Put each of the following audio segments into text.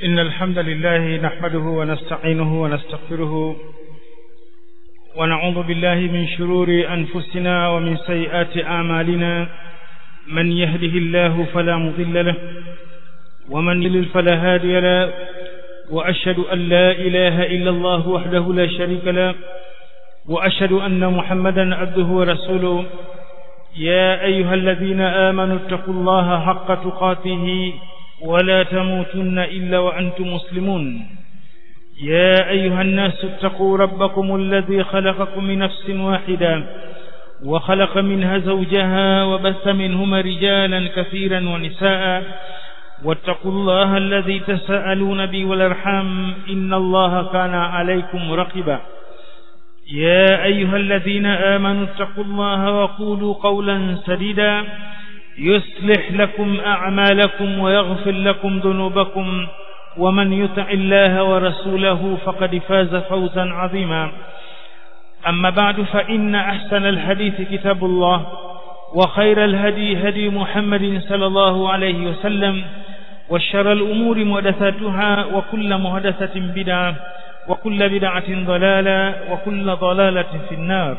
إن الحمد لله نحمده ونستعينه ونستغفره ونعوذ بالله من شرور أنفسنا ومن سيئات أعمالنا من يهده الله فلا مضل له ومن يضلل فلا هادي له وأشهد أن لا إله إلا الله وحده لا شريك له وأشهد أن محمدا عبده ورسوله يا أيها الذين آمنوا اتقوا الله حق تقاته ولا تموتن إلا وأنتم مسلمون يا أيها الناس اتقوا ربكم الذي خلقكم من نفس واحدة وخلق منها زوجها وبث منهما رجالا كثيرا ونساء واتقوا الله الذي تساءلون به والارحام إن الله كان عليكم رقبا يا أيها الذين آمنوا اتقوا الله وقولوا قولا سديدا يصلح لكم أعمالكم ويغفر لكم ذنوبكم ومن يطع الله ورسوله فقد فاز فوزا عظيما أما بعد فإن أحسن الحديث كتاب الله وخير الهدي هدي محمد صلى الله عليه وسلم وشر الأمور محدثاتها وكل محدثة بدعة وكل بدعة ضلالة وكل ضلالة في النار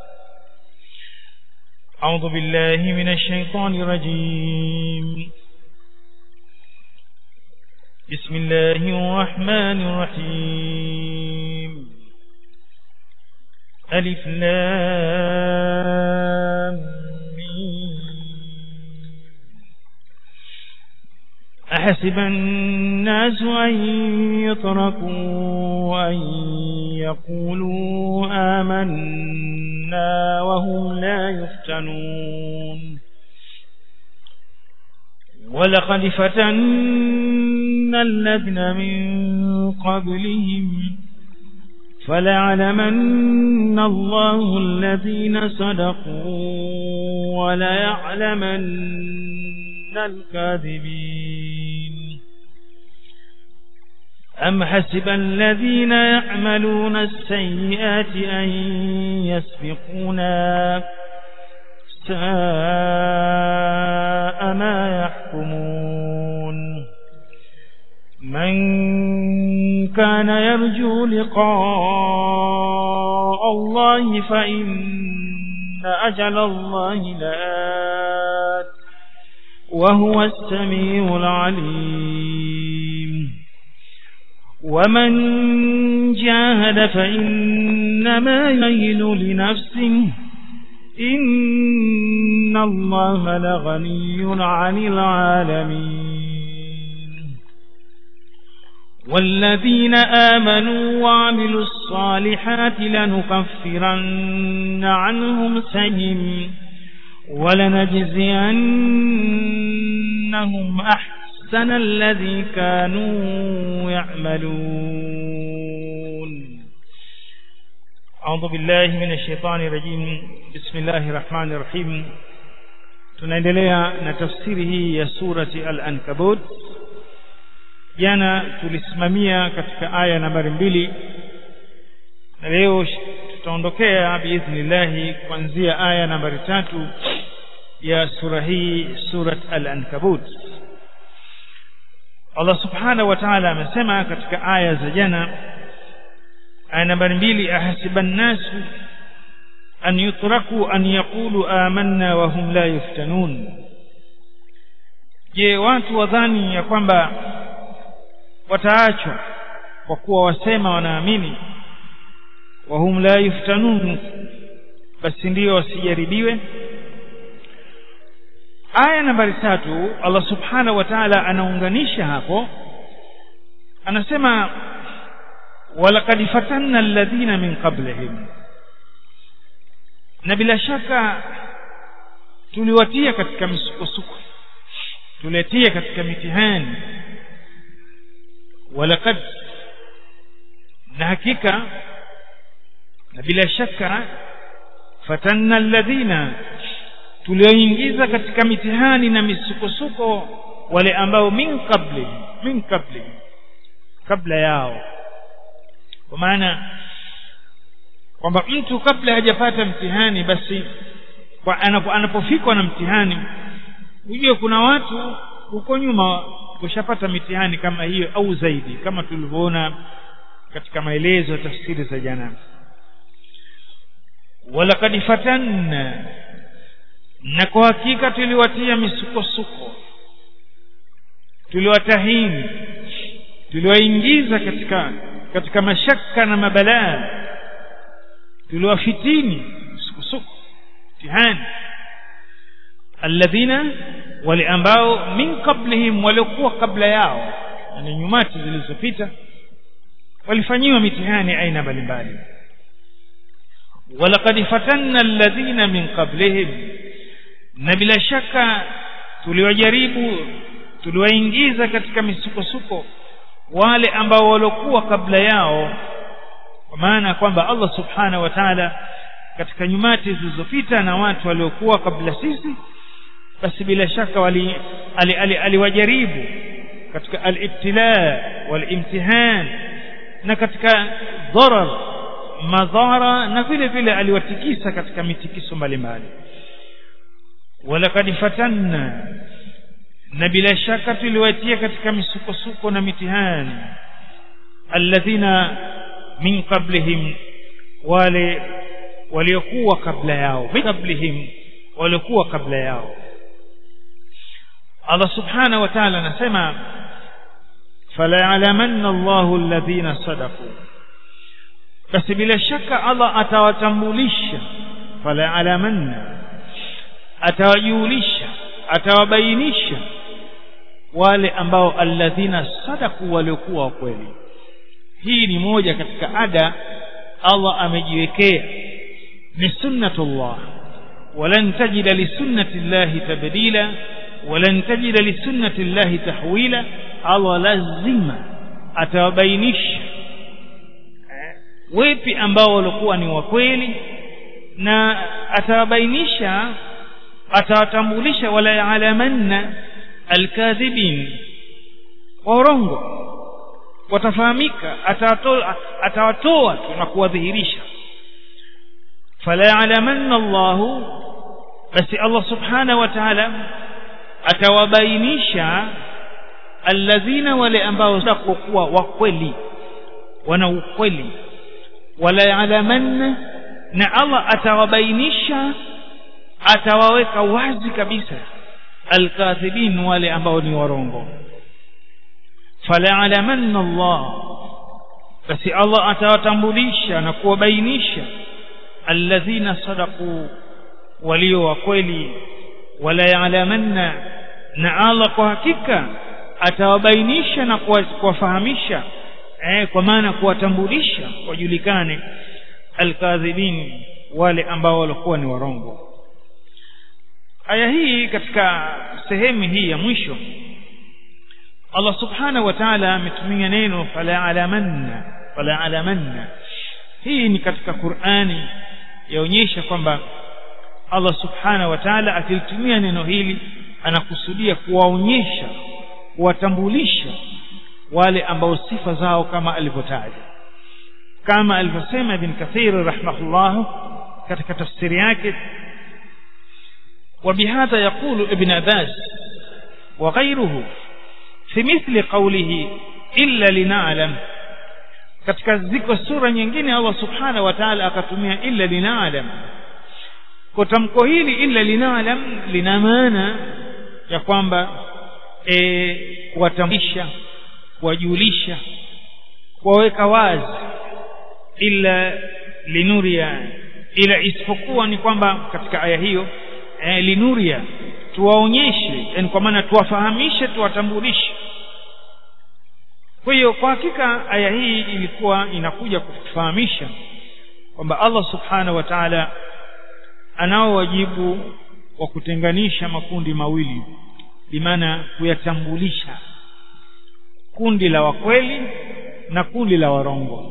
أعوذ بالله من الشيطان الرجيم بسم الله الرحمن الرحيم ألف لام أحسب الناس أن يتركوا أن يقولوا آمنا وهم لا يفتنون ولقد فتنا الذين من قبلهم فليعلمن الله الذين صدقوا وليعلمن الكاذبين أم حسب الذين يعملون السيئات أن يسبقونا ساء ما يحكمون من كان يرجو لقاء الله فإن أجل الله لآت وهو السميع العليم ومن جاهد فإنما يهل لنفسه إن الله لغني عن العالمين والذين آمنوا وعملوا الصالحات لنكفرن عنهم سيئهم ولنجزينهم أحسن الذي كانوا يعملون أعوذ بالله من الشيطان الرجيم بسم الله الرحمن الرحيم tunaendelea na tafsiri hii ya surati al-ankabut jana tulisimamia katika aya nambari mbili na leo tutaondokea biidhnillahi kuanzia aya nambari tatu ya sura hii surat al-ankabut Allah subhanahu wa ta'ala amesema katika aya za jana aya nambari mbili ahasiban nasu an yutraku an yaqulu amanna wa hum la yuftanun je watu wadhani ya kwamba wataachwa kwa kuwa wasema wanaamini wa hum la yuftanun basi ndio wasijaribiwe aya nambari tatu Allah subhanahu wa ta'ala anaunganisha hapo anasema walaqad fatanna alladhina min qablihim na bila shaka tuliwatia katika misukosuko tuletia katika mitihani walaqad na hakika na bila shaka fatanna alladhina tulioingiza katika mitihani na misukosuko wale ambao min qabli min qabli kabla yao kwa maana kwamba mtu kabla hajapata mtihani basi kwa anapo, anapofikwa na mtihani ujue kuna watu huko nyuma kushapata mitihani kama hiyo au zaidi kama tulivyoona katika maelezo ya tafsiri za jana walaqad fatanna na kwa hakika tuliwatia misukosuko tuliwatahini tuliwaingiza katika katika mashaka na mabalaa tuliwafitini misukosuko mtihani alladhina wale ambao min qablihim waliokuwa kabla yao yani nyumati zilizopita walifanyiwa mitihani aina mbalimbali walaqad fatanna alladhina min qablihim na bila shaka tuliwajaribu tuliwaingiza katika misukosuko wale ambao waliokuwa kabla yao kwa maana kwamba Allah subhanahu wa ta'ala katika nyumati zilizopita na watu waliokuwa kabla sisi basi bila shaka wali aliwajaribu ali, ali katika al-ibtila wal-imtihan na katika dharar madhara na vile vile aliwatikisa katika mitikiso mbalimbali walaqad fatanna na bila shaka tuliwatia katika misukosuko na mitihani alladhina min qablihim wale waliokuwa kabla yao min qablihim waliokuwa kabla yao Allah subhanahu wa ta'ala anasema fala ya'lamanna Allahu alladhina sadaqu basi bila shaka Allah atawatambulisha fala ya'lamanna atawajulisha atawabainisha wale ambao alladhina sadaku waliokuwa kweli hii ni moja katika ada Allah amejiwekea ni sunnatullah walan tajida lisunnati llahi tabdila walan tajida lisunnati llahi tahwila Allah lazima atawabainisha wepi ambao walikuwa ni wa kweli na atawabainisha atawatambulisha wala yaalamanna alkadhibin warongo watafahamika atawatoa atawatoa tu na kuwadhihirisha fala yaalamanna Allahu basi Allah subhanahu wa ta'ala atawabainisha alladhina wale ambao watakuwa wa kweli wana ukweli wala yaalamanna na Allah atawabainisha atawaweka wazi kabisa alkathibin wale ambao ni warongo fala alamanna Allah basi Allah atawatambulisha na kuwabainisha alladhina sadaqu walio wa kweli wala ya'lamanna na Allah kwa hakika atawabainisha na kuwafahamisha eh, kwa maana kuwatambulisha wajulikane alkadhibin wale ambao walikuwa ni warongo aya hii katika sehemu hii ya mwisho Allah subhanahu wa ta'ala ametumia neno fala alamanna fala alamanna hii ni katika Qur'ani yaonyesha kwamba Allah subhanahu wa ta'ala akilitumia neno hili anakusudia kuwaonyesha kuwatambulisha wale ambao sifa zao kama alivyotaja kama alivyosema Ibn Kathir rahimahullah katika tafsiri yake وبهذا يقول ابن عباس وغيره في مثل قوله إلا لنعلم katika ziko sura nyingine Allah subhanahu wa ta'ala akatumia illa linaalam kwa tamko hili illa linaalam lina maana ya kwamba e, kuwatambulisha kuwajulisha kuwaweka wazi illa linuria ila isipokuwa ni kwamba katika aya hiyo e, linuria tuwaonyeshe yani kwa maana tuwafahamishe tuwatambulishe kwa hiyo kwa hakika aya hii ilikuwa inakuja kutufahamisha kwamba Allah subhanahu wa ta'ala anao wajibu wa kutenganisha makundi mawili bimaana kuyatambulisha kundi la wakweli na kundi la warongo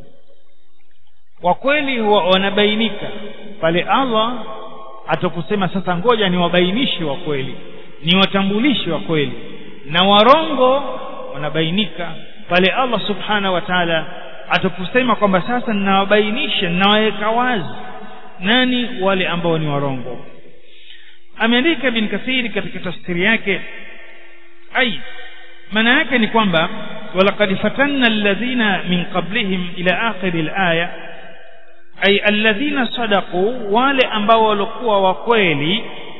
wakweli wanabainika pale Allah atakusema sasa ngoja niwabainishe wa kweli niwatambulishe wa kweli na warongo wanabainika pale Allah subhanahu wa ta'ala atakusema kwamba sasa ninawabainisha ninawaweka wazi nani wale ambao ni warongo ameandika bin kathiri katika tafsiri yake ai maana yake ni kwamba walaqad fatanna alladhina min qablihim ila akhir alaya ay alladhina sadaqu wale ambao walikuwa wa kweli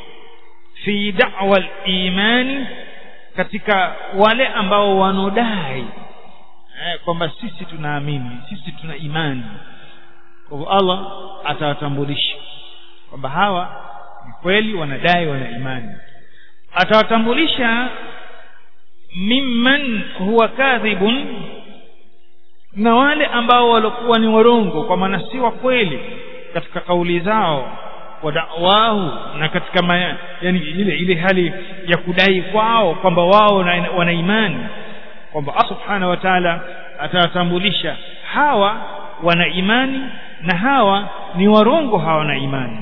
fi da'wa al-imani katika wale ambao wanodai eh, kwamba sisi tunaamini sisi tuna imani kwa hivyo Allah atawatambulisha kwamba hawa ni kweli wanadai wana imani atawatambulisha mimman huwa kadhibun na wale ambao walikuwa ni warongo kwa maana si wa kweli katika kauli zao wa da'wahu na katika ma, yani ile ile hali ya kudai kwao kwamba wao wana imani kwamba Allah subhanahu wa ta'ala atawatambulisha hawa wana imani na hawa ni warongo hawana imani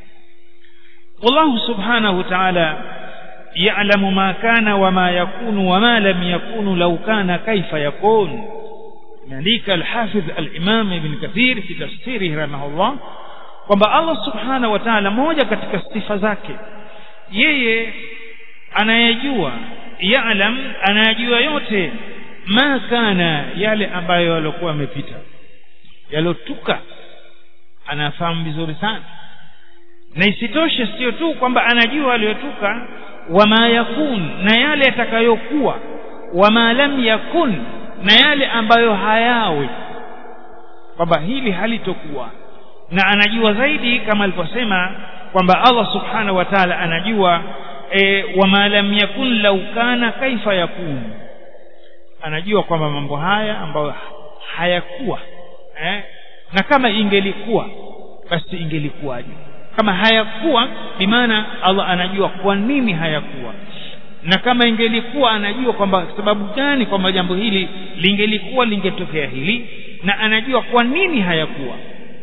wallahu subhanahu wa ta'ala يعلم ما كان وما يكون وما لم يكون لو كان كيف يكون مالك الحافظ الإمام ابن كثير في تفسيره رحمه الله kwamba Allah subhanahu wa ta'ala moja katika sifa zake yeye anayejua ya'lam anayajua yote ma kana yale ambayo yalikuwa yamepita yalotuka anafahamu vizuri sana na isitoshe sio tu kwamba anajua aliyotuka wama yakun na yale yatakayokuwa wama lam yakun na yale ambayo hayawi kwamba hili halitokuwa na anajua zaidi kama alivyosema kwamba Allah subhanahu wa ta'ala anajua e, wama lam yakun law kana kaifa yakun anajua kwamba mambo haya ambayo hayakuwa eh? na kama ingelikuwa basi ingelikuwaje kama hayakuwa bimaana Allah anajua kwa nini hayakuwa na kama ingelikuwa anajua kwamba sababu gani kwamba jambo hili lingelikuwa lingetokea hili na anajua kwa nini hayakuwa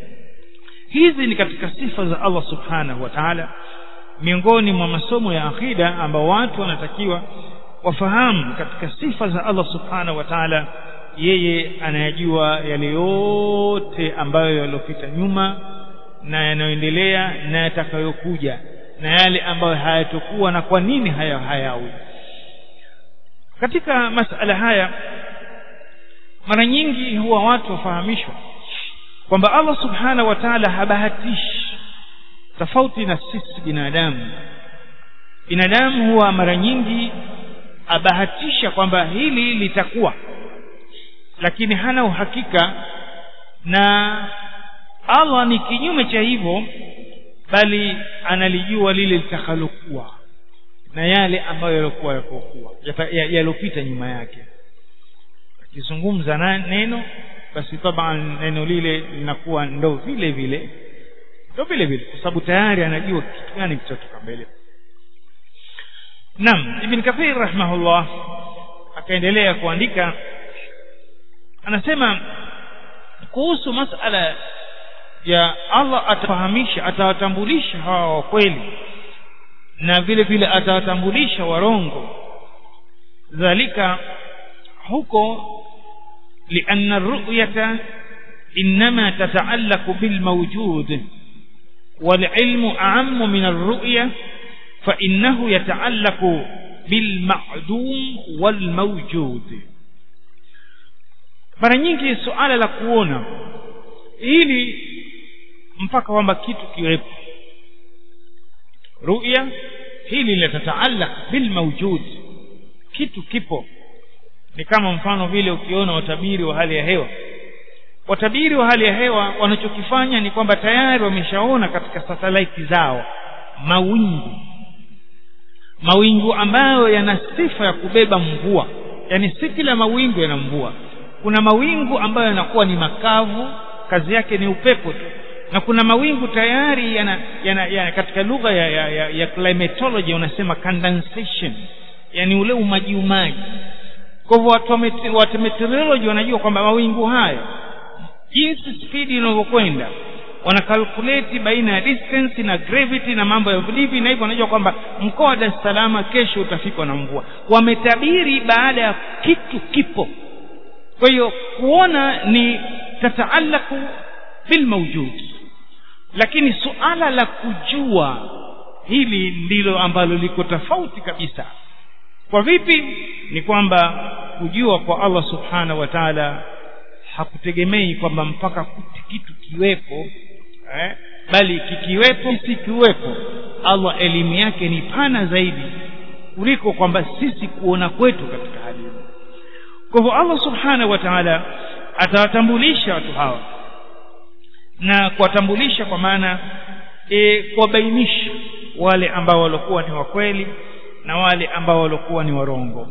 hizi ni katika sifa za Allah subhanahu wa ta'ala miongoni mwa masomo ya akida ambao watu wanatakiwa wafahamu katika sifa za Allah subhanahu wa ta'ala yeye anayajua yale yote ambayo yaliyopita nyuma na yanayoendelea na yatakayokuja na yale ambayo hayatokuwa na kwa nini haya hayawi katika masala haya mara nyingi huwa watu wafahamishwa kwamba Allah subhanahu wa ta'ala habahatishi tofauti na sisi binadamu binadamu huwa mara nyingi abahatisha kwamba hili litakuwa lakini hana uhakika na Allah ni kinyume cha hivyo bali analijua lile litakalokuwa na yale ambayo yalikuwa yakokuwa yalopita nyuma yake akizungumza neno basi taban neno lile linakuwa ndo vile vile ndo vile vile kwa sababu tayari anajua kitu gani kitatoka mbele Naam Ibn Kathir rahimahullah akaendelea kuandika anasema kuhusu masala ya Allah atafahamisha atawatambulisha hawa wa kweli na vile vile atawatambulisha warongo dhalika huko لأن الرؤية إنما تتعلق بالموجود والعلم أعم من الرؤية فإنه يتعلق بالمعدوم والموجود mara nyingi suala la kuona ili mpaka kwamba kitu kiwepo ruya hili linatataallaq bil mawjud kitu kipo ni kama mfano vile ukiona watabiri wa hali ya hewa watabiri wa hali ya hewa wanachokifanya ni kwamba tayari wameshaona katika satellite zao mawingu mawingu ambayo yana sifa ya kubeba mvua yani si kila mawingu yana mvua kuna mawingu ambayo yanakuwa ni makavu kazi yake ni upepo tu na kuna mawingu tayari yana, yana, yana katika lugha ya, ya, ya, ya climatology wanasema condensation yani ule umaji umaji kwa hivyo watu wa meteorology wanajua kwamba mawingu haya jinsi spidi inavyokwenda wana calculate baina ya distance na gravity na mambo ya hivi na hivyo wanajua kwamba mkoa wa Dar es Salaam kesho utafikwa na mvua wametabiri baada ya kitu kipo kwa hiyo kuona ni tataalaku bil mawjud lakini suala la kujua hili ndilo ambalo liko tofauti kabisa kwa vipi ni kwamba kujua kwa Allah subhanahu wa ta'ala hakutegemei kwamba mpaka kitu kiwepo eh? bali kikiwepo si kiwepo Allah elimu yake ni pana zaidi kuliko kwamba sisi kuona kwetu katika hali hiyo kwa hivyo Allah subhanahu wa ta'ala atawatambulisha watu hawa na kuwatambulisha kwa maana e, kuwabainisha wale ambao walikuwa ni wakweli na wale ambao walikuwa ni warongo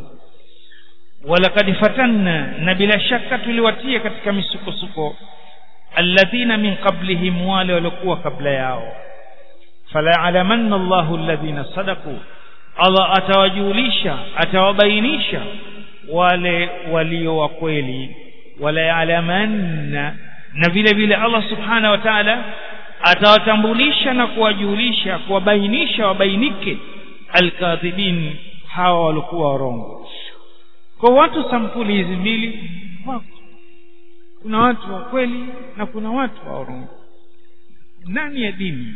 walakad fatanna na bila shaka tuliwatia katika misukosuko alladhina min qablihim wale waliokuwa kabla yao fala alamanna Allahu alladhina sadaku Allah atawajulisha atawabainisha wale walio wa kweli wala yalamanna na vile vile Allah subhanahu wa ta'ala atawatambulisha na kuwajulisha kuwabainisha wabainike alkadhibin hawa walikuwa warongo kwa watu sampuli hizi mbili wako kuna watu wa kweli na kuna watu wa urongo ndani ya dini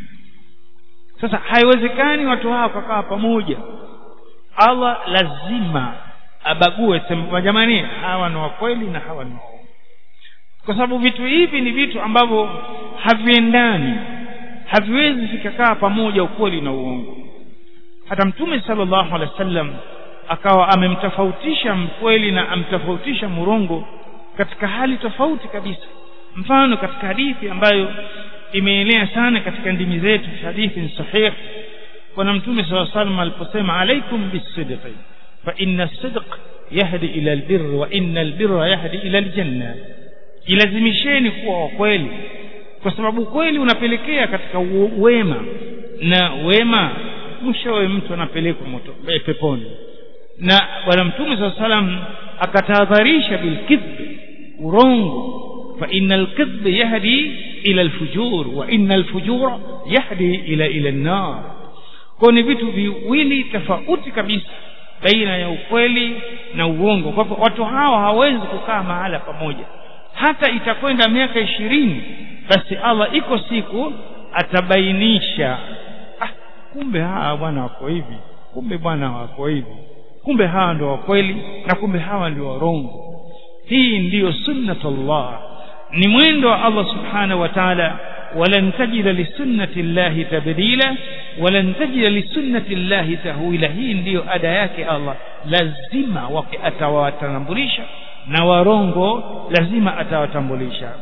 sasa haiwezekani watu hawa wakakaa pamoja Allah lazima abague sema jamani hawa ni wa kweli na hawa ni waongo kwa sababu vitu hivi ni vitu ambavyo haviendani haviwezi vikakaa pamoja ukweli na uongo hata mtume sallallahu alaihi wasallam akawa amemtofautisha mkweli na amtofautisha murongo katika hali tofauti kabisa mfano katika hadithi ambayo imeenea sana katika ndimi zetu hadithi ni sahih bwana mtume sallallahu alaihi wasallam aliposema alaikum bisidqi fa inna sidq yahdi ila albir wa inna albirra yahdi ila aljanna ilazimisheni kuwa wa kweli kwa sababu kweli unapelekea katika wema na wema mwishowe mtu anapelekwa moto peponi na bwana mtume saa salam akatahadharisha bilkidhbi urongo fa inna alkidhb yahdi ila alfujur wa inna alfujura yahdi ila ila an-nar kwa ni vitu viwili tofauti kabisa baina ya ukweli na uongo kwa hivyo watu hawa hawawezi kukaa mahala pamoja hata itakwenda miaka ishirini basi Allah iko siku atabainisha ah, kumbe hawa bwana wako hivi kumbe bwana wako hivi kumbe hawa ndio wa kweli na kumbe hawa ndio warongo hii ndiyo sunnatullah ni mwendo wa Allah subhanahu wa ta'ala walan tajida lisunnati llahi tabdila walan tajida lisunnati llahi tahwila hii ndiyo ada yake Allah lazima wake atawatambulisha na warongo lazima atawatambulisha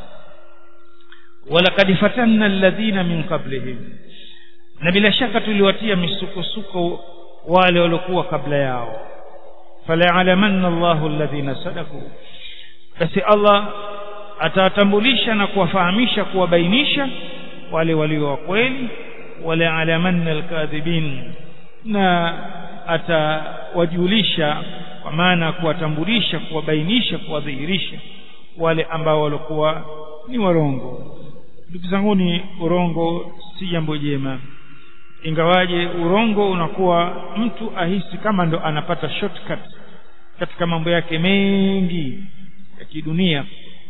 walaqad fatanna alladhina min qablihim na bila shaka tuliwatia misukosuko wale waliokuwa kabla yao fala alamanna Allahu alladhina sadaku basi Allah atawatambulisha na kuwafahamisha kuwabainisha wale walio wa kweli wala alamanna alkadhibin na atawajulisha kwa maana kuwatambulisha kuwabainisha kuwadhihirisha wale ambao walikuwa ni warongo ndugu zangu ni urongo si jambo jema ingawaje urongo unakuwa mtu ahisi kama ndo anapata shortcut katika mambo yake mengi ya kidunia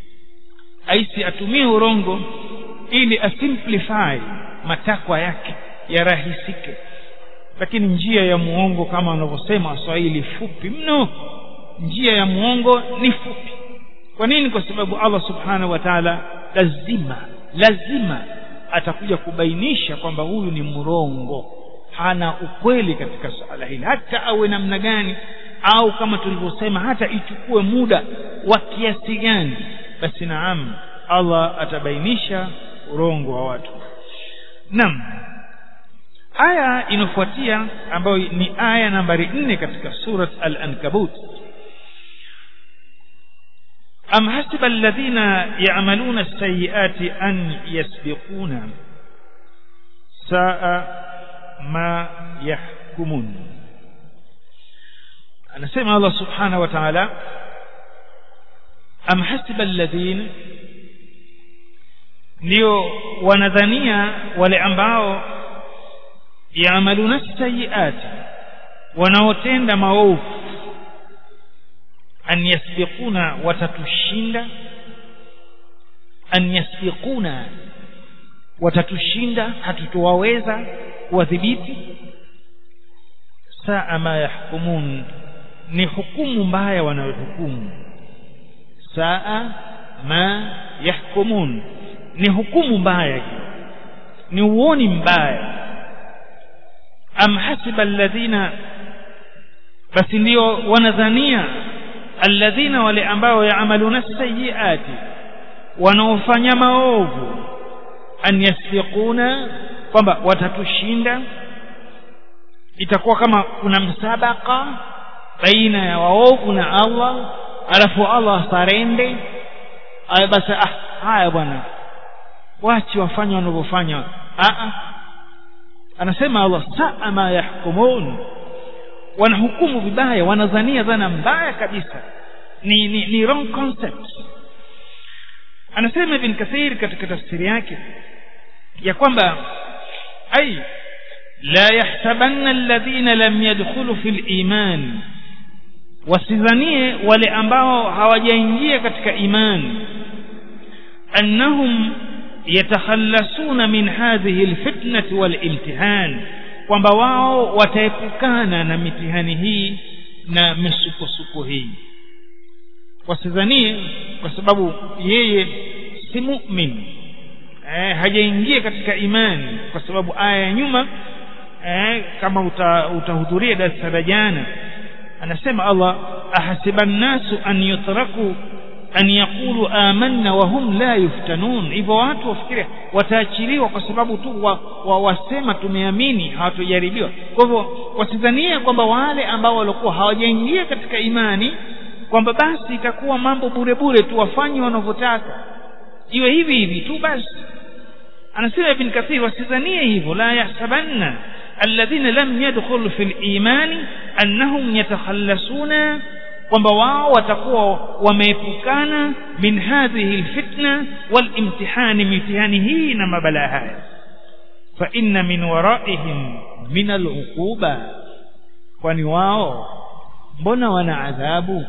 ahisi atumie urongo ili asimplify matakwa yake yarahisike lakini njia ya muongo kama wanavyosema waswahili fupi mno njia ya muongo ni fupi kwa nini kwa sababu Allah subhanahu wa ta'ala lazima lazima atakuja kubainisha kwamba huyu ni mrongo hana ukweli katika suala hili hata awe namna gani au kama tulivyosema hata ichukue muda wa kiasi gani basi naam Allah atabainisha urongo wa watu naam aya inofuatia ambayo ni aya nambari nne katika surat al-ankabut am hasiba alladhina ya'maluna as-sayyi'ati an yasbiquna saa ma yahkumun anasema Allah subhanahu wa ta'ala am hasiba alladhina ndio wanadhania wale ambao yaamaluna sayiati wanaotenda maovu an yasbiquna watatushinda an yasbiquna watatushinda hatutowaweza kuwadhibiti saa ma yahkumun ni hukumu mbaya wanayohukumu saa ma yahkumun ni hukumu mbaya hiyo ni uoni mbaya am hasiba alladhina basi ndio wanadhania alladhina wale ambao yaamaluna sayiati wanaofanya maovu an yasbiquna kwamba watatushinda itakuwa kama kuna msabaka baina ya waovu na Allah alafu Allah asarende aya basi ah haya bwana wachi wafanye wanavyofanya ah anasema Allah saa ma yahkumun wanahukumu vibaya wanadhania dhana mbaya kabisa ni, ni, ni wrong concept anasema ibn kathir katika tafsiri yake ya kwamba ay la yahsabanna alladhina lam yadkhulu fil iman wasidhanie wale ambao hawajaingia katika imani annahum yatakhallasuna min hadhihi alfitnati walimtihan kwamba wao wataepukana na mitihani hii na misukosuko hii wasidhanie kwa sababu yeye si mu'min eh, hajaingia katika imani kwa sababu aya ya nyuma eh, kama uta, utahudhuria darasa la jana anasema Allah ahasiba nnasu an yutraku an yaqulu amanna wa hum la yuftanun hivyo watu wafikiria wataachiliwa kwa sababu tu wa, wa, wasema tumeamini hawatojaribiwa kwa hivyo wasidhania kwamba wale ambao walikuwa hawajaingia katika imani kwamba basi itakuwa mambo bure bure tu wafanye wanavyotaka iwe hivi hivi tu basi anasema ibn kathir wasidhanie hivyo la yahsabanna alladhina lam yadkhulu fil imani annahum yatakhallasuna kwamba wao watakuwa wameepukana min hadhihi alfitna walimtihani mitihani hii na mabala haya fa inna min waraihim min aluquba kwani wao mbona wana adhabu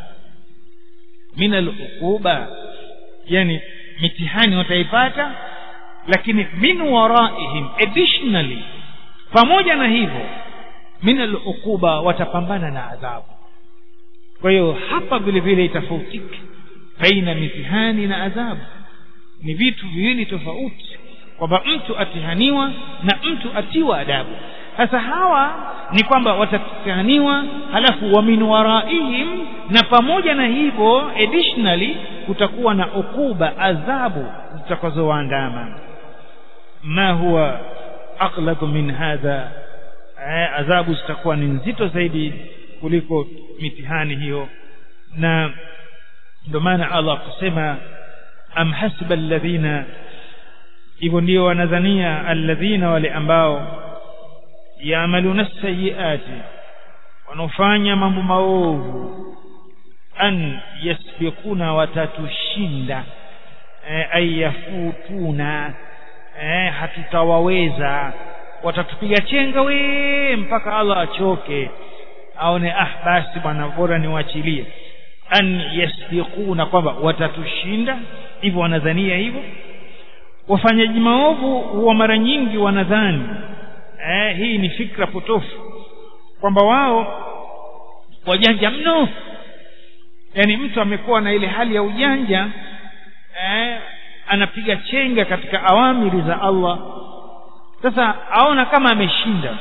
min aluquba yani mitihani wataipata lakini min waraihim additionally pamoja na hivyo min aluquba watapambana na adhabu kwa hiyo hapa vile vile itafautike baina mitihani na adhabu ni vitu viwili tofauti kwamba mtu atihaniwa na mtu atiwa adabu sasa hawa ni kwamba watatihaniwa halafu wa min waraihim na pamoja na hivyo additionally kutakuwa na ukuba adhabu zitakazowaandama ma huwa aqlaqu min hadha adhabu zitakuwa ni nzito zaidi kuliko mitihani hiyo na ndio maana Allah akasema am hasiba alladhina hivyo ndio wanadhania alladhina wale ambao yaamaluna sayiati wanaofanya mambo maovu an yasbiquna watatushinda e, ayafutuna e, hatutawaweza watatupiga chenga we mpaka Allah achoke aone ah basi bwana bora niwachilie an yasbiquna kwamba watatushinda hivyo wanadhania hivyo wafanyaji maovu huwa mara nyingi wanadhani eh, hii ni fikra potofu kwamba wao wajanja mno yaani mtu amekuwa na ile hali ya ujanja eh, anapiga chenga katika awamiri za Allah sasa aona kama ameshinda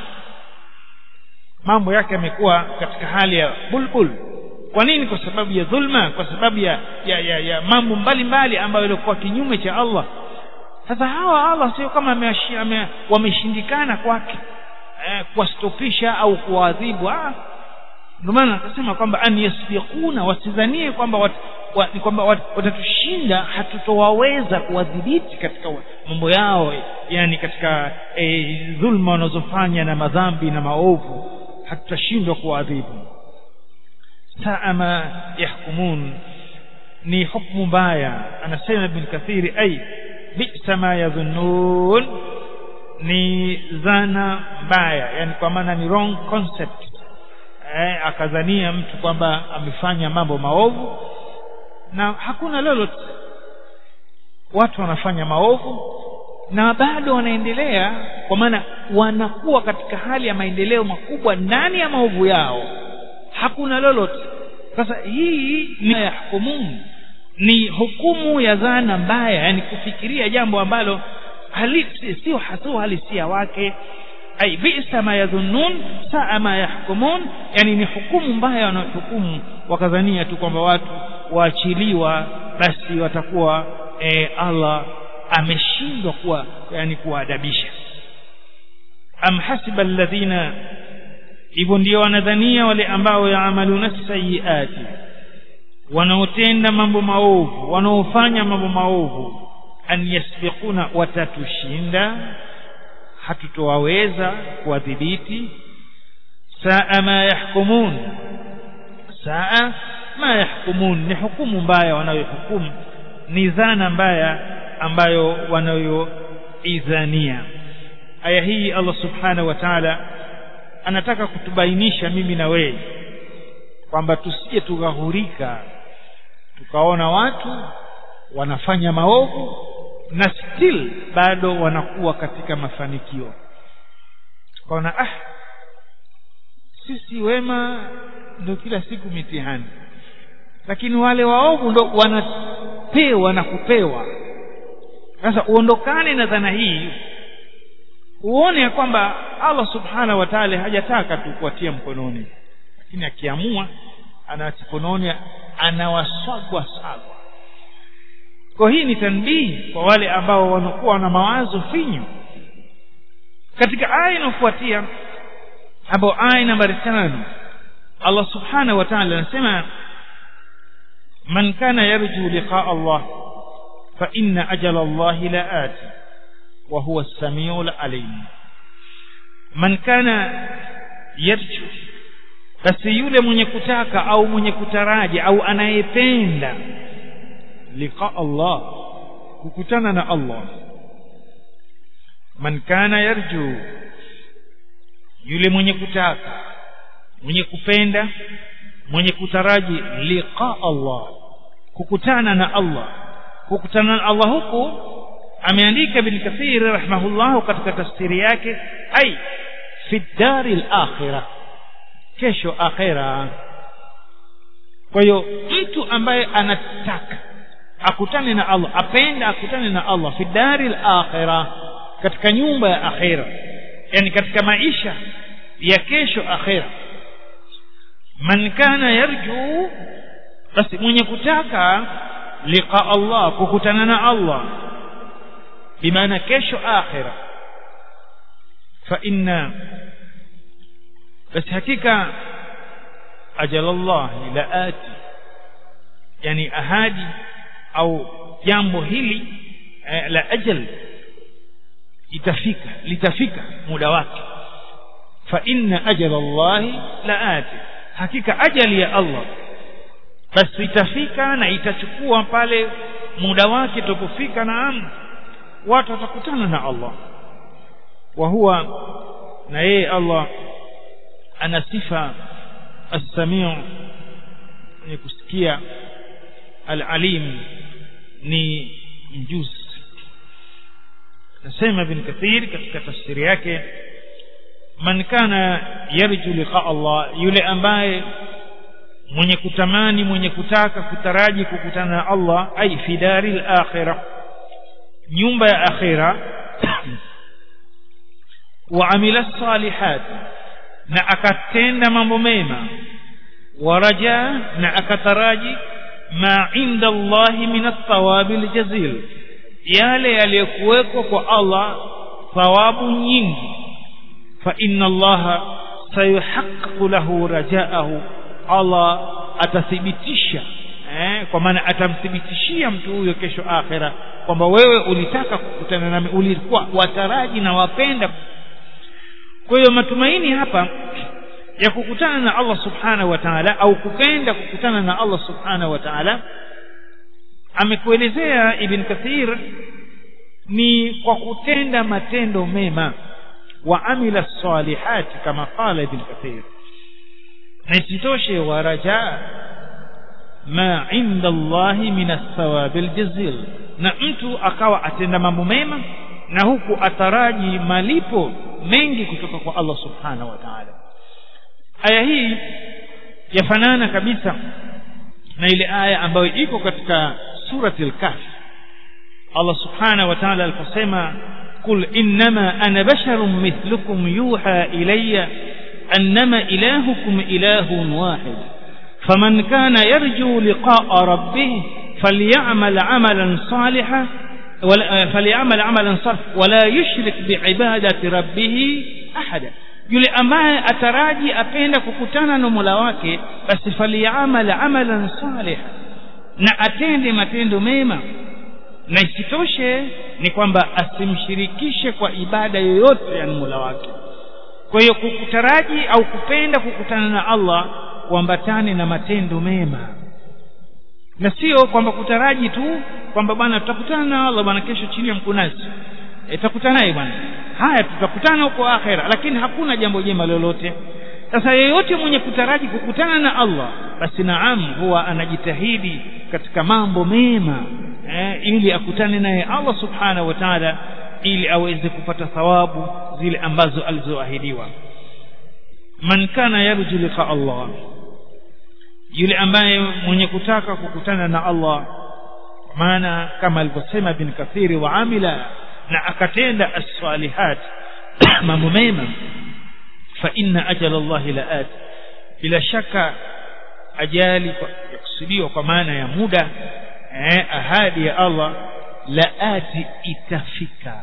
mambo yake yamekuwa katika hali ya bulbul kwa nini kwa sababu ya dhulma kwa sababu ya ya, ya, ya mambo mbalimbali ambayo yalikuwa kinyume cha Allah sasa hawa Allah sio kama wameshindikana kwake eh, kuwastopisha au kuwaadhibu ah ndio maana akasema kwamba an yasbiquna wasidhanie kwamba wat, wa, kwamba wat, watatushinda hatutowaweza kuwadhibiti katika mambo yao yani katika e, dhulma wanazofanya na madhambi na maovu hatutashindwa kuwaadhibu saa ma yahkumun ni hukmu mbaya anasema ibn kathiri ay bisa ma yadhunnun ni dhana mbaya yani kwa maana ni wrong concept eh, akadhania mtu kwamba amefanya mambo maovu na hakuna lolote watu wanafanya maovu na bado wanaendelea kwa maana wanakuwa katika hali ya maendeleo makubwa ndani ya maovu yao hakuna lolote sasa hii ni yahkumun ni hukumu ya dhana mbaya yani kufikiria jambo ambalo halisi sio hasio halisia wake ai bisa ma yadhunnun saa ma yahkumun yani ni hukumu mbaya wanaohukumu wakadhania tu kwamba watu waachiliwa basi watakuwa e, Allah ameshindwa kuwa yani kuwaadabisha am hasiba alladhina hivyo ndio wanadhania wale ambao yaamaluna sayiati wanaotenda mambo maovu wanaofanya mambo maovu an yasbiquna watatushinda hatutowaweza kuwadhibiti saa ma yahkumun saa ma yahkumun ni hukumu mbaya wanayohukumu ni dhana mbaya ambayo wanayoidhania aya hii Allah subhanahu wa ta'ala anataka kutubainisha mimi na wewe kwamba tusije tughahurika tukaona watu wanafanya maovu na still bado wanakuwa katika mafanikio tukaona ah sisi wema ndio kila siku mitihani lakini wale waovu ndo wanapewa na kupewa sasa uondokane na dhana hii uone ya kwamba Allah subhanahu wa ta'ala hajataka tu kuwatia mkononi lakini akiamua anawatia mkononi anawaswagwa sagwa kwa hii ni tanbihi kwa wale ambao wanakuwa na mawazo finyu katika aya inayofuatia hapo aya nambari tano Allah subhanahu wa ta'ala anasema man kana yarju liqa Allah fa inna ajala Allah laati wa huwa as-sami'ul alim man kana yarju basi yule mwenye kutaka au mwenye kutaraji au anayependa liqa Allah kukutana na Allah man kana yarju yule mwenye kutaka mwenye kupenda mwenye kutaraji liqa Allah kukutana na Allah kukutana na Allah huku ameandika ibn kathir rahimahullah katika tafsiri yake ai fi dari al-akhirah kesho akhira kwa hiyo mtu ambaye anataka akutane na Allah apenda akutane na Allah fi dari al-akhirah katika nyumba ya akhira yani katika maisha ya kesho akhira man kana yarju basi mwenye kutaka liqa Allah kukutana na Allah bimaana kesho akhira fa inna basi hakika ajalallah laati yani ahadi au jambo hili eh, la ajal itafika litafika muda wake fa inna ajala Allah laati hakika ajali ya Allah basi itafika na itachukua pale muda wake utapofika naam watu watakutana na Allah wa huwa na yeye Allah ana sifa as-sami'u ni kusikia al-alim ni mjuzi nasema ibn kathir katika tafsiri yake man kana yarju liqa Allah yule ambaye mwenye kutamani mwenye kutaka kutaraji kukutana na Allah ai fi daril akhirah nyumba ya akhira wa amila salihat na akatenda mambo mema waraja na akataraji ma inda Allah min athawabi aljazil yale yaliyokuwekwa kwa Allah thawabu nyingi fa inna Allah sayuhaqqiqu lahu rajaahu Allah atathibitisha eh, kwa maana atamthibitishia mtu huyo kesho akhera kwamba wewe ulitaka kukutana nami ulikuwa wataraji na wapenda kwa hiyo matumaini hapa ya kukutana na Allah subhanahu wa ta'ala au kupenda kukutana na Allah subhanahu wa ta'ala amekuelezea ibn kathir ni kwa kutenda matendo mema wa amila salihati kama qala ibn kathir na isitoshe waraja ma inda Allahi min athawabi aljazil na mtu akawa atenda mambo mema na huku ataraji malipo mengi kutoka kwa Allah subhanahu wa ta'ala aya hii yafanana kabisa na ile aya ambayo iko katika surati al-kahf Allah subhanahu wa ta'ala aliposema قل إنما أنا بشر مثلكم يوحى إلي أنما إلهكم إله واحد فمن كان يرجو لقاء ربه فليعمل عملا صالحا فليعمل عملا صالحا ولا يشرك بعبادة ربه أحدا yule ambaye ataraji apenda kukutana na Mola wake basi faliyamal amalan salih na atende matendo mema na isitoshe ni kwamba asimshirikishe kwa ibada yoyote ya Mola wake kwa hiyo kukutaraji au kupenda kukutana na Allah kuambatane na matendo mema na sio kwamba kutaraji tu kwamba bwana tutakutana na Allah bwana kesho chini ya mkunazi e, tutakutana naye bwana haya tutakutana huko akhera lakini hakuna jambo jema lolote sasa yeyote mwenye kutaraji kukutana na Allah basi naam huwa anajitahidi katika mambo mema eh, ili akutane naye Allah subhanahu wa ta'ala ili aweze kupata thawabu zile ambazo alizoahidiwa man kana yarju liqa Allah yule ambaye mwenye kutaka kukutana na Allah maana kama alivyosema bin kathiri wa amila na akatenda as-salihat mambo mema fa inna ajala Allah laat bila shaka ajali yakusudiwa kwa maana ya muda eh, ahadi ya Allah laati itafika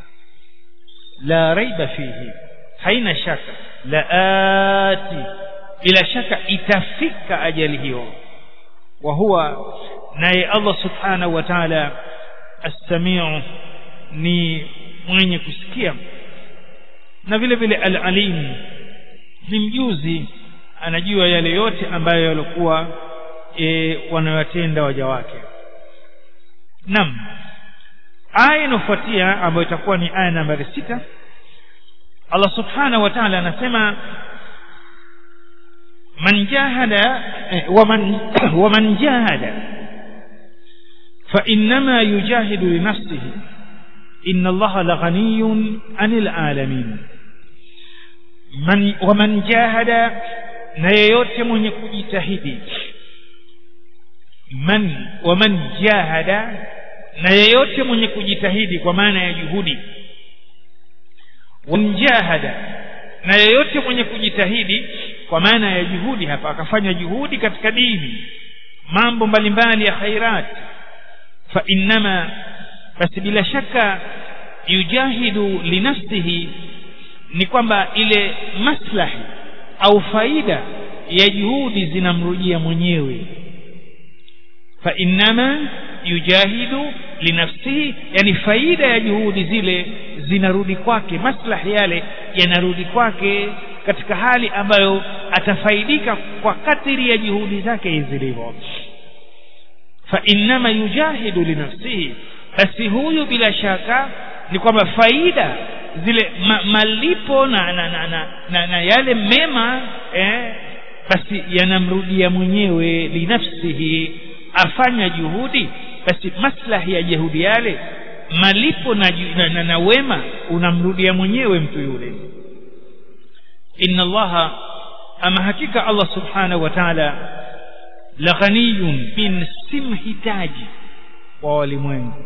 la raiba fihi haina shaka laati bila shaka itafika ajali hiyo wa huwa naye Allah subhanahu wa ta'ala as-sami'u ni mwenye kusikia na vile vile al-alim ni mjuzi anajua yale yote ambayo yalikuwa e, wanayotenda waja wake nam aya inayofuatia ambayo itakuwa ni aya nambari sita Allah subhanahu wa ta'ala anasema man jahada waman waman jahada fa innama yujahidu li nafsihi inna allaha laghaniyun 'anil alamin man waman jahada na yeyote mwenye kujitahidi man waman jahada na yeyote mwenye kujitahidi kwa maana ya juhudi wamjahada na yeyote mwenye kujitahidi kwa maana ya juhudi hapa akafanya juhudi katika dini mambo mbalimbali ya khairat fa innama basi bila shaka yujahidu linafsihi ni kwamba ile maslahi au faida ya juhudi zinamrujia mwenyewe fa innama yujahidu linafsihi yani faida ya juhudi zile zinarudi kwake maslahi yale yanarudi kwake katika hali ambayo atafaidika kwa kadiri ya juhudi zake zilivyo fa innama yujahidu linafsihi basi huyu bila shaka ni kwamba faida zile ma, malipo na na, na, na, na na yale mema eh, basi yanamrudia mwenyewe linafsihi afanya juhudi basi maslahi ya juhudi yale malipo na, na, na, na wema unamrudia mwenyewe mtu yule inna allaha ama hakika allah subhanahu wa ta'ala la ghaniyun min simhitaji wa walimwengu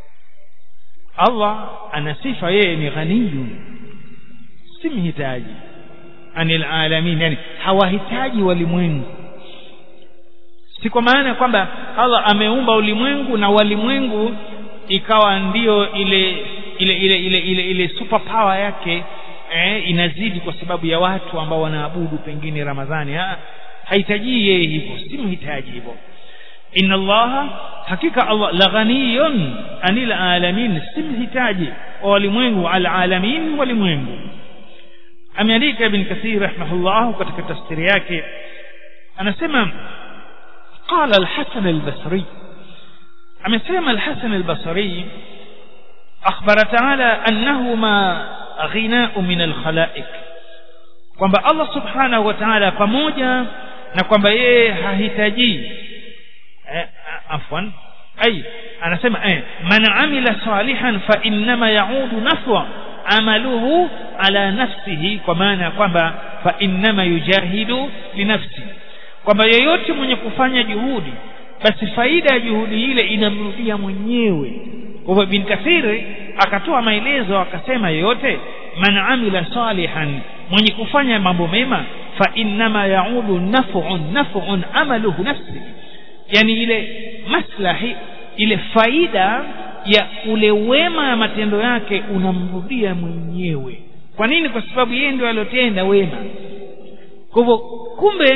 Allah ana sifa yeye ni ghaniyun si mhitaji anil alamin yani hawahitaji walimwengu si kwa maana kwamba Allah ameumba ulimwengu na walimwengu ikawa ndiyo ile ile ile ile ile, ile super power yake eh, inazidi kwa sababu ya watu ambao wanaabudu pengine Ramadhani ha, hahitaji yeye hivyo si mhitaji hivyo inna allaha hakika allah la ghaniyun anil alamin si mhitaji wa walimwengu al alamin walimwengu ameandika ibn kathir rahimahullah katika tafsiri yake anasema qala al-hasan al-basri amesema al-hasan al-basri akhbara ta'ala annahu ma ghina'u min al-khalaiq kwamba Allah subhanahu wa ta'ala pamoja na kwamba yeye hahitaji eh, afwan ay anasema eh, man amila salihan fa innama yaudu nafwa amaluhu ala nafsihi kwa maana kwamba fa innama yujahidu linafsi kwamba yeyote mwenye kufanya juhudi basi faida ya juhudi ile inamrudia mwenyewe kwa hivyo bin kathiri akatoa maelezo akasema yeyote man amila salihan mwenye kufanya mambo mema fa innama yaudu naf'un naf'un amaluhu nafsi yani ile maslahi ile faida ya ule wema ya matendo yake unamrudia mwenyewe kwa nini kwa sababu yeye ndio aliyotenda wema kwa hivyo kumbe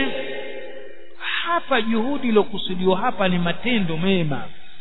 hapa juhudi iliyokusudiwa hapa ni matendo mema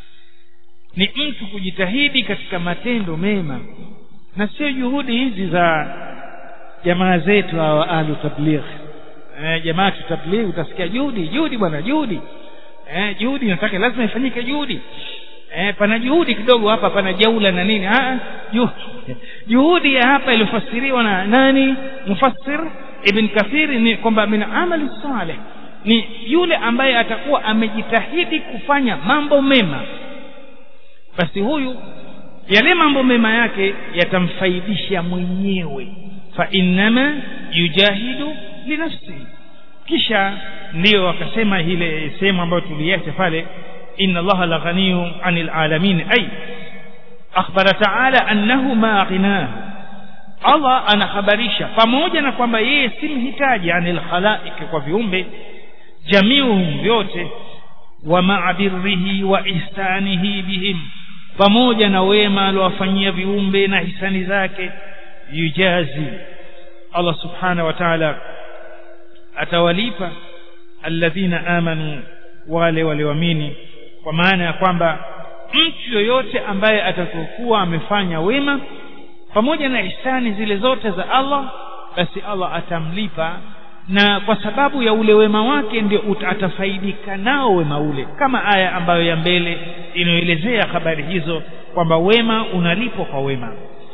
ni mtu kujitahidi katika matendo mema na sio juhudi hizi za jamaa zetu hawa ahlu tabligh eh, jamaa tabligh utasikia juhudi juhudi bwana juhudi eh, juhudi nataka lazima ifanyike juhudi eh, pana juhudi kidogo hapa pana jaula na nini ah, juhudi ya hapa iliyofasiriwa na nani mufassir ibn kathiri ni kwamba min amali saleh ni yule ambaye atakuwa amejitahidi kufanya mambo mema basi huyu yale mambo mema yake yatamfaidisha mwenyewe fa innama yujahidu linafsi kisha ndiyo akasema ile sehemu ambayo tuliacha pale inna allaha la ghaniyun anil alamin ay akhbara ta'ala annahu ma ghinahu Allah anahabarisha pamoja na kwamba yeye si mhitaji anil khalaiki kwa viumbe jamiuhum vyote wa ma'abirrihi wa ihsanihi bihim pamoja na wema aliowafanyia viumbe na hisani zake yujazi Allah subhanahu wa ta'ala atawalipa alladhina amanu wale walioamini kwa maana ya kwamba mtu yoyote ambaye atakokuwa amefanya wema pamoja na ihsani zile zote za Allah basi Allah atamlipa na kwa sababu ya ule wema wake ndio atafaidika nao wema ule kama aya ambayo ya mbele inayoelezea habari hizo kwamba wema unalipwa kwa wema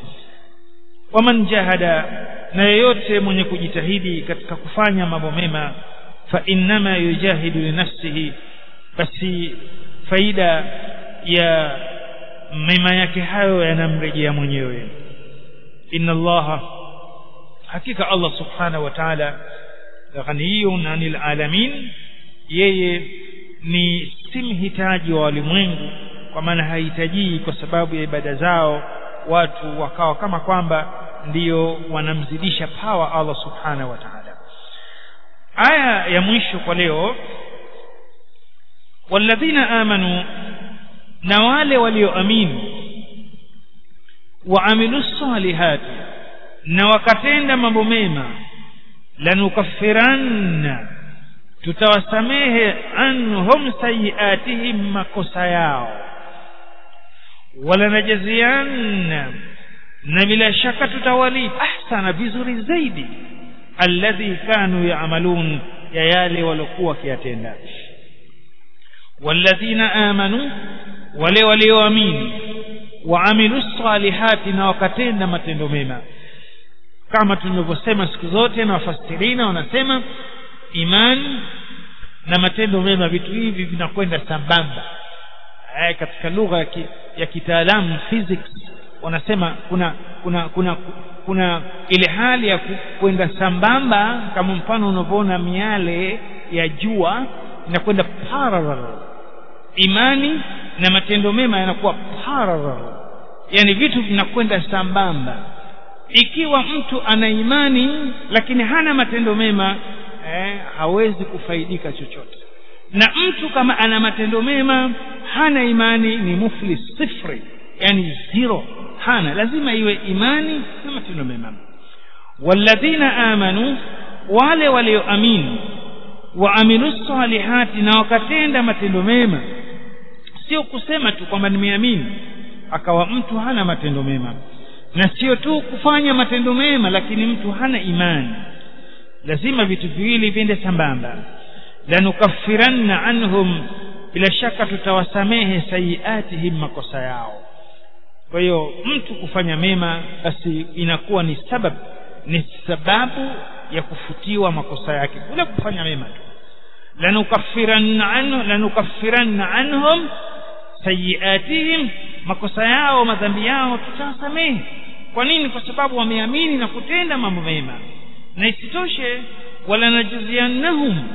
waman jahada na yeyote mwenye kujitahidi katika kufanya mambo mema fa innama yujahidu linafsihi basi faida ya mema yake hayo yanamrejea mwenyewe inna allaha hakika allah subhanahu wa ta'ala ghaniyun anil alamin yeye ni si mhitaji wa walimwengu kwa maana hahitaji kwa sababu ya ibada zao watu wakawa kama kwamba ndiyo wanamzidisha pawa Allah subhanahu wa ta'ala aya ya mwisho kwa leo walladhina amanu na wale walioamini waamilu salihati na wakatenda mambo mema lanukaffiranna tutawasamehe anhum sayiatihim makosa yao walanajazianna na bila shaka tutawalipa ahsana vizuri zaidi alladhi kanu yaamalun ya yale waliokuwa wakiyatenda walladhina amanu wale walioamini waamilu salihati na wakatenda matendo mema kama tunavyosema siku zote na wafasirina wanasema imani na matendo mema vitu hivi vinakwenda sambamba eh, katika lugha ya, ki, ya kitaalamu physics wanasema kuna kuna kuna kuna ile hali ya kwenda sambamba kama mfano unavyoona miale ya jua inakwenda parallel imani na matendo mema yanakuwa parallel yani vitu vinakwenda sambamba ikiwa mtu ana imani lakini hana matendo mema eh, hawezi kufaidika chochote na mtu kama ana matendo mema hana imani ni muflis sifri yani zero hana lazima iwe imani na matendo mema walladhina amanu wale walioamini waamilu salihati na wakatenda matendo mema sio kusema tu kwamba nimeamini akawa mtu hana matendo mema na sio tu kufanya matendo mema lakini mtu hana imani lazima vitu viwili viende sambamba lanukaffiranna anhum bila shaka tutawasamehe sayiatihim makosa yao kwa hiyo mtu kufanya mema basi inakuwa ni sababu ni sababu ya kufutiwa makosa yake kule kufanya mema tu lanukaffiranna anhum lanukaffiranna anhum sayiatihim makosa yao madhambi yao tutawasamehe kwa nini kwa sababu wameamini na kutenda mambo mema na isitoshe wala najaziannahum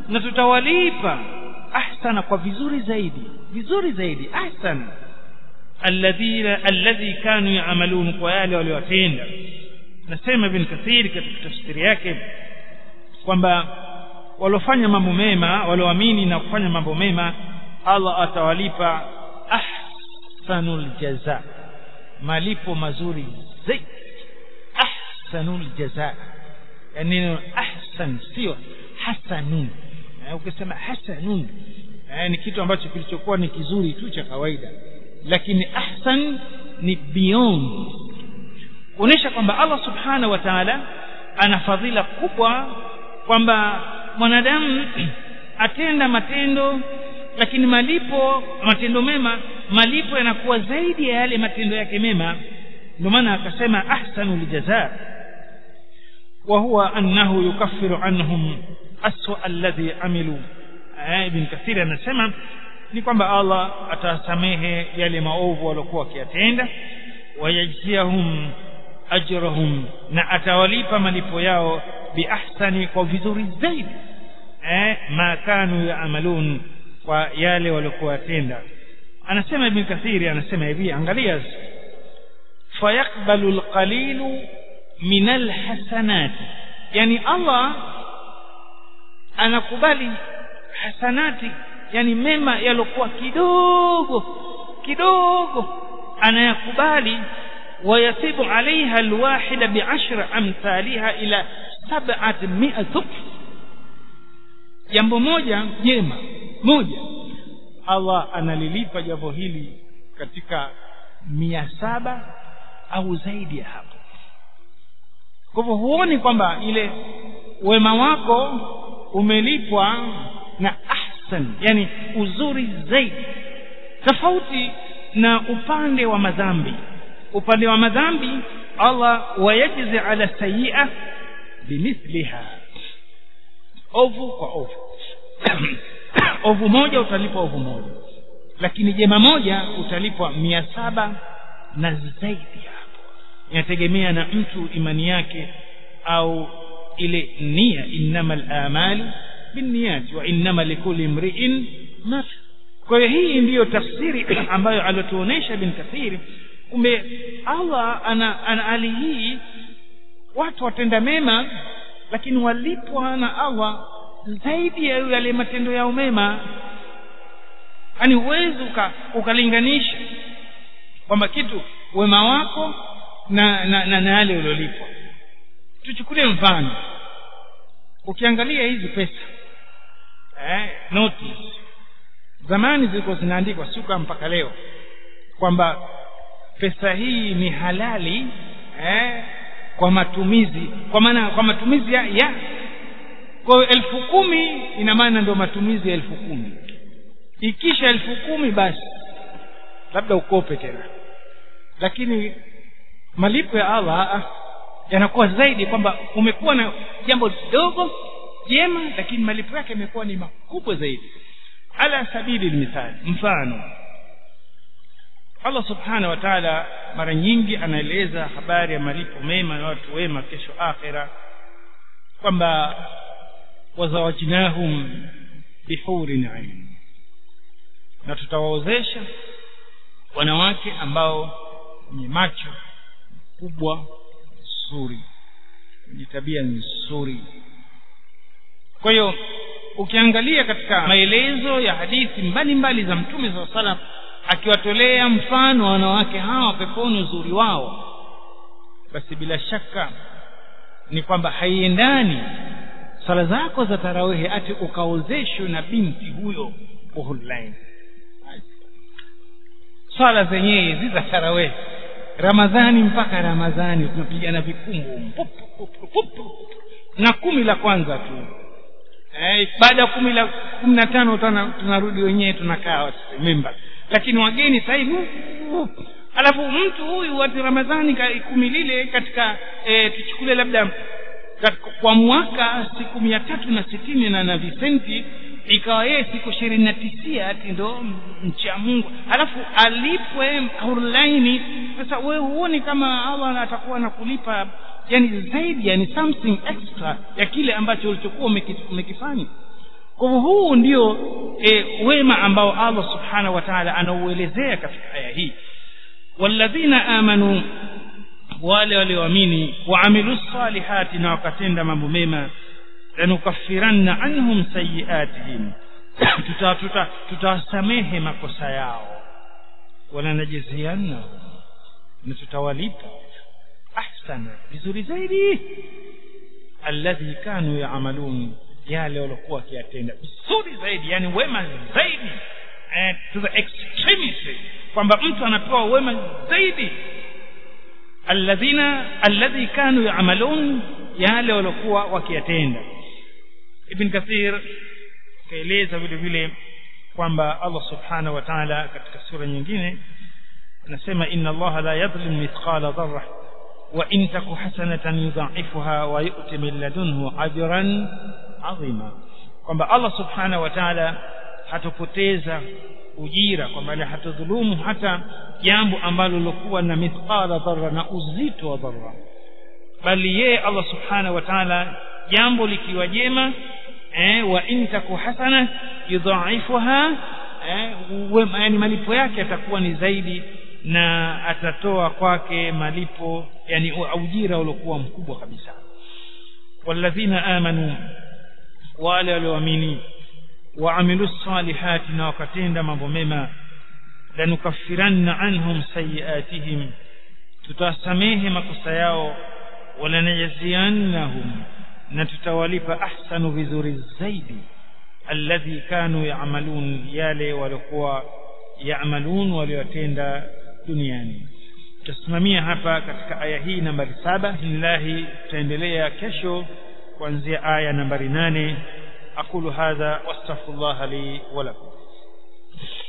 na tutawalipa ahsana kwa vizuri zaidi vizuri zaidi ahsana alladhina alladhi kanu yaamalun kwa yale waliowatenda nasema ibn kathir katika tafsiri yake kwamba waliofanya mambo mema walioamini na kufanya mambo mema Allah atawalipa ahsanul jaza malipo mazuri zaidi ahsanul jaza yani neno ahsan sio hasanun ukisema hasanun ni kitu ambacho kilichokuwa ni kizuri tu cha kawaida lakini ahsan ni beyond kuonesha kwamba Allah subhanahu wa ta'ala ana fadhila kubwa kwamba mwanadamu atenda matendo lakini malipo matendo mema malipo yanakuwa zaidi ya yale matendo yake mema ndio maana akasema ahsanul jazaa wa huwa annahu yukaffiru anhum aswa alladhi amilu ibn kathir anasema ni kwamba Allah atasamehe yale maovu waliokuwa wakiyatenda wayajziahum ajrahum na atawalipa malipo yao biahsani kwa vizuri zaidi eh ma kanu yaamalun kwa yale waliokuwa watenda anasema ibn kathiri anasema hivi angalia fayaqbalu alqalilu min alhasanat yani Allah anakubali hasanati yani mema yalokuwa kidogo kidogo anayakubali ويثيب عليها الواحدة بعشر أمثالها إلى سبعة مئة ضعف jambo moja jema moja Allah analilipa jambo hili katika mia saba au zaidi ya hapo kwa hivyo huoni kwamba ile wema wako umelipwa na ahsan yani uzuri zaidi tofauti na upande wa madhambi upande wa madhambi Allah wayajzi ala sayyi'a bimithliha ovu kwa ovu ovu moja utalipwa ovu moja lakini jema moja utalipwa mia saba na zaidi hapo inategemea na mtu imani yake au ile nia innamal amali binniyat wa innama likulli imri'in ma kwa hiyo hii ndiyo tafsiri ambayo aliotuonesha bin kathiri kumbe Allah ana, ana hali hii watu watenda mema lakini walipwa na Allah zaidi ya yale matendo yao mema yani huwezi uka, ukalinganisha kwamba kitu wema wako na na, na, na yale uliolipwa tuchukulie mfano ukiangalia hizi pesa eh, notice zamani zilikuwa zinaandikwa suka mpaka leo kwamba pesa hii ni halali eh, kwa matumizi kwa maana kwa matumizi ya, ya kwa hiyo elfu kumi ina maana ndio matumizi ya elfu kumi ikisha elfu kumi basi labda ukope tena lakini malipo ya Allah yanakuwa zaidi kwamba umekuwa na jambo dogo jema lakini malipo yake yamekuwa ni makubwa zaidi ala sabili mithali mfano Allah subhanahu wa ta'ala mara nyingi anaeleza habari ya malipo mema ya watu wema kesho akhira kwamba wazawajnahum bihurin ain na tutawaozesha wanawake ambao wenye macho kubwa nzuri wenye tabia nzuri kwa hiyo ukiangalia katika maelezo ya hadithi mbalimbali za mtume saa salam akiwatolea mfano wa wanawake hawa peponi uzuri wao basi bila shaka ni kwamba haiendani sala zako za tarawehe ati ukaozeshwe na binti huyo uhulain swala zenyewe hizi za tarawehe ramadhani mpaka ramadhani tunapigana vikungu na kumi la kwanza tu eh, baada ya kumi la kumi na tano tunarudi wenyewe tunakaa mimba lakini wageni sasa hivi alafu mtu huyu wati ramadhani kumi lile katika e, tuchukule labda kwa mwaka siku mia tatu na sitini na na visenti ikawa yeye siku ishirini na tisia ati ndo mcha mungu alafu alipwe hurlaini sasa wewe huoni kama allah atakuwa anakulipa yani zaidi yani something extra ya kile ambacho ulichokuwa umekifanya kwa hivyo huu ndio e, wema ambao Allah subhanahu wa ta'ala anauelezea katika aya hii walladhina amanu wale walioamini waamilu salihati na wakatenda mambo mema lanukaffiranna anhum sayiatihim tutawasamehe tuta, tuta makosa yao walanajzianna na tutawalipa ahsana vizuri zaidi alladhi kanu yaamalun yale waliokuwa wakiyatenda vizuri zaidi yani wema zaidi eh, to the extremity kwamba mtu anapewa wema zaidi alladhina alladhi kanu yaamalun yale waliokuwa wakiyatenda ibn kathir kaeleza vile vile kwamba Allah subhanahu wa ta'ala katika sura nyingine anasema inna Allah la yadhlim mithqala dharra wa in taku hasanatan yudha'ifuha wa yu'ti min ladunhu ajran 'azima kwamba Allah subhanahu wa ta'ala hatopoteza ujira kwamba hatodhulumu hata jambo ambalo lilokuwa na mithqala dharra na uzito wa dharra bali yeye Allah subhanahu wa ta'ala jambo likiwa jema eh, wa in taku hasana yudhaifuha eh, yani malipo yake atakuwa ni zaidi na atatoa kwake malipo yani ujira uliokuwa mkubwa kabisa walladhina amanu wale walioamini waamilu salihati na wakatenda mambo mema lanukaffiranna anhum sayiatihim tutawasamehe makosa yao walanajziannahum na tutawalipa ahsanu vizuri zaidi alladhi kanu yaamalun yale waliokuwa yaamalun waliotenda duniani tutasimamia hapa katika aya hii nambari saba bismillahi tutaendelea kesho kuanzia aya nambari nane aqulu hadha wastaghfirullah li wa lakum